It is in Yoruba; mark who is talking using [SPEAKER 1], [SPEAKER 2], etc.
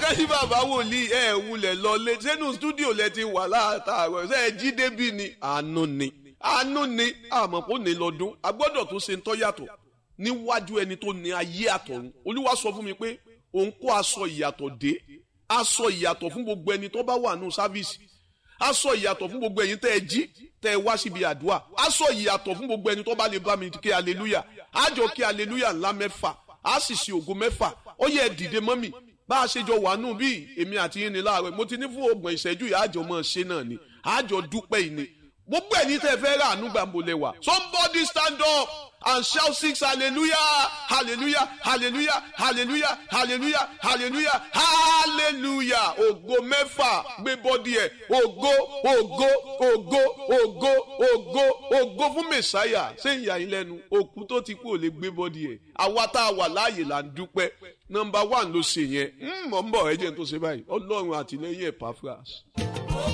[SPEAKER 1] kẹ́sí bàbá wòlíì ẹ̀ wulẹ̀ lọlé sẹ́nu stúdíò lẹ ti wà látàárọ̀ ṣe é jí débi ni àánú ni àánú ni àmọ́ kò ní lọ́dún a gbọ́dọ̀ tó ṣe ń tọ́ yàtọ̀ níwájú ẹni tó ní ayé àtọ̀run olúwa sọ fún mi pé òun kó aṣọ ìyàtọ̀ dé aṣọ ìyàtọ̀ fún gbogbo ẹni tó bá wà nù sáfíìsì aṣọ ìyàtọ̀ fún gbogbo ẹ̀yin tẹ́ ẹ jí tẹ́ ẹ wá síbi àdúrà aṣọ ìyàtọ̀ fún gbogbo ẹni tó bá lè bá mi kí aleluya àjọ kí aleluya ńlá mẹ́fà á sì ṣe ògo mẹ́fà ó yẹ dìde mọ́mì bá a ṣe jọ wà nù bí èmi àti yín ni láàárọ̀ mo ti ní fún ọgbọ̀n ìṣẹ́jú yìí àjọ mọ̀ ṣe náà ni àjọ dúpẹ́ yìí ni gbogbo ẹ̀yin tẹ́ fẹ́ rà àánú gbàǹbò lẹ́wà somebody stand up and shout six hallelujah hallelujah hallelujah hallelujah hallelujah hallelujah hallelujah ògo mẹ́fà gbé bọ́dí ẹ̀ ògo ògo ògo ògo ògo ògo fún mẹ̀sáyà ṣé ìyá yín lẹ́nu òkú tó ti kú ò lè gbé bọ́dí ẹ̀ àwa tá a wà láàyè là ń dúpẹ́ nọmba one ló ṣe yẹn mọ̀ ń bọ̀ ẹ jẹ́ n tó ṣe báyìí ọlọ́run àtìlẹ́yìn ẹ̀ pàfras.